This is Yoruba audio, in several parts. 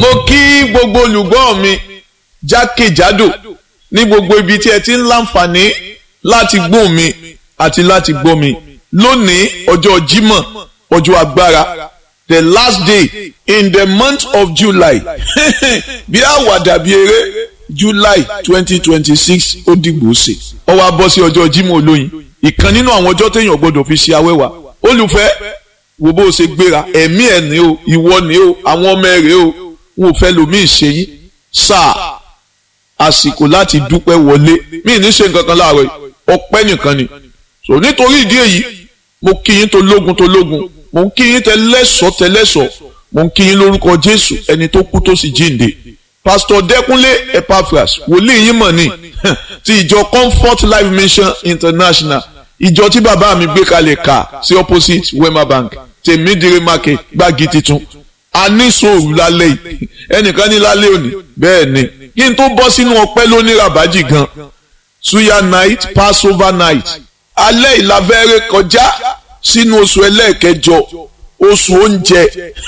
mo kí gbogbo olùgbọ́ mi jákèjádò ní gbogbo ibi tí ẹ ti ń láǹfààní láti gbọ́ mi àti láti gbọ́ mi lónìí ọjọ́ Jímọ̀ ọjọ́ agbára the last day in the month of July bí àwàdà bí eré July twenty twenty six ó dìgbò ṣe ó wá bọ́ sí ọjọ́ Jímọ̀ olóyin ìkan nínú àwọn ọjọ́ téèyàn gbọ́dọ̀ fi ṣe awẹ́wà olùfẹ́ wo bó ṣe gbéra ẹ̀mí ẹ̀ ní o ìwọ ní o àwọn ọmọ ẹ̀ rèé o wọn ò fẹ́ lòmíì ṣe yín sáà àsìkò láti dúpẹ́ wọlé mí ní ṣe nǹkan kan láàárọ̀ ọpẹ́ nìkan ni so nítorí ìdí èyí mo kí yín tó lógun tó lógun mo ń kí yín tẹ lẹ́sọ̀ọ́ tẹ lẹ́sọ̀ọ́ mo ń kí yín lórúkọ Jésù ẹni tó kú tó sì jíǹde pásítọ̀ Dẹ́kúnlé Epaphras wòlíì yín mọ̀ ní ti ìjọ Comfort Life Mission International ìjọ tí bàbá mi gbé kalẹ̀ kà sí opposite Wema Bank tèmídìrí market gbági titun a ní sòrò lálẹ́ yìí ẹnìkan ní lálẹ́ òní bẹ́ẹ̀ ni kí n tó bọ́ sínú ọpẹ́ lóní rabaji gan suya night passover night alẹ́ ìlàfẹ́rẹ́ kọjá sínú oṣù ẹlẹ́ẹ̀kẹjọ oṣù oúnjẹ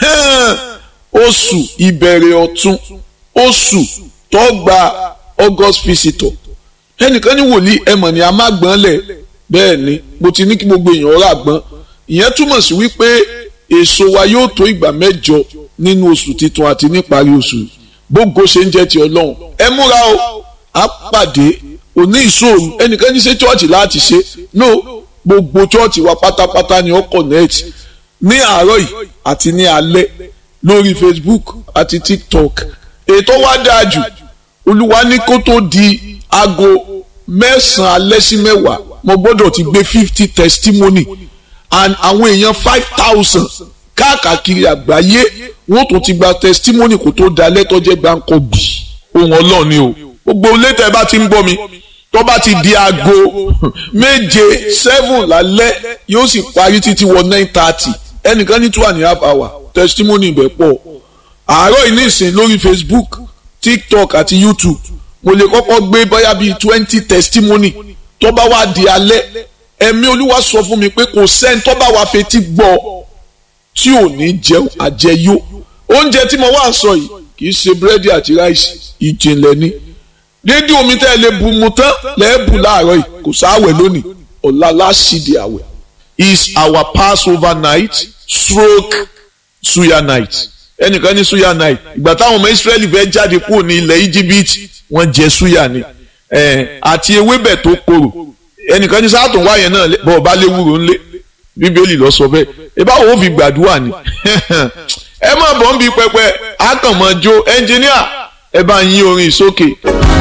oṣù ìbẹ̀rẹ̀ ọ̀tun oṣù tó gba august visitor ẹnìkan ní wòlíì ẹmọ̀ ni a má gbọ́n lẹ̀ bẹ́ẹ̀ ni mo ti ní kí gbogbo èèyàn rà gbọ́n ìyẹn túmọ̀ sí wípé èso wa yóò tó ìgbà mẹ́jọ nínú oṣù titun àti níparí oṣù gbogbo ṣe ń jẹ́ ti ọlọ́run ẹ múra o á pàdé òní ìṣòro ẹnìkan ní ṣe chọ́ọ̀chì láti ṣe no gbogbo chọ́ọ̀chì wa pátápátá ni ó connect ní àárọ̀ yìí àti ní alẹ́ lórí Facebook àti TikTok ètò wa dáa jù olúwa ní kó tó di aago mẹ́sàn-án alẹ́ sí mẹ́wàá mo gbọ́dọ̀ ti gbé fifty testimony and àwọn èèyàn five thousand káàkiri àgbáyé wọ́n tún ti gba testimony kó tó da lẹ́tọ́jẹ́ gbáǹkọ́ bì ohun ọlọ́run ni o gbogbo létẹ̀ bá ti ń gbọ́ mi tó bá ti di aago méje seven lálẹ́ yóò sì parí títí wọ nine thirty ẹnìkan ní two and a half hour testimony ibẹ̀ pọ̀ àárọ̀ yìí nísìn lórí Facebook TikTok àti YouTube mo lè kọ́kọ́ gbé bóyá bíi twenty testimony tó bá wá di alẹ́ ẹ̀mí olúwa sọ fún mi pé kò sẹ́ni tó bá wá fetí gbọ́ tí ò ní jẹun àjẹyó oúnjẹ tí mo wá ń sọ yìí kì í ṣe búrẹ́dì àti ráìsì ìjìnlẹ̀ ni dédé omi tẹ́ ẹ lè bu mu tán lẹ́ẹ̀bù láàárọ̀ yìí kò sáwẹ̀ lónìí ọ̀la láṣìdì àwẹ̀ is our passover night stroke suya night ẹnìkan ní suya night ìgbà táwọn ọmọ israẹli fẹ́ jáde kúrò ní ilẹ̀ íjíbítì wọ́n jẹ suya ni àti ewébẹ̀ tó korò ẹnìkan ní sáà tó ń wáyẹn náà bọ̀ ọba léwúro ńlé bíbélì lọ sọ bẹ́ẹ̀ ẹ bá wo fi gbàdúrà ni ẹ má bọ̀ ń bi pẹpẹ àkànmọ́jó ẹnjìníà ẹ bá ń yí orin sókè.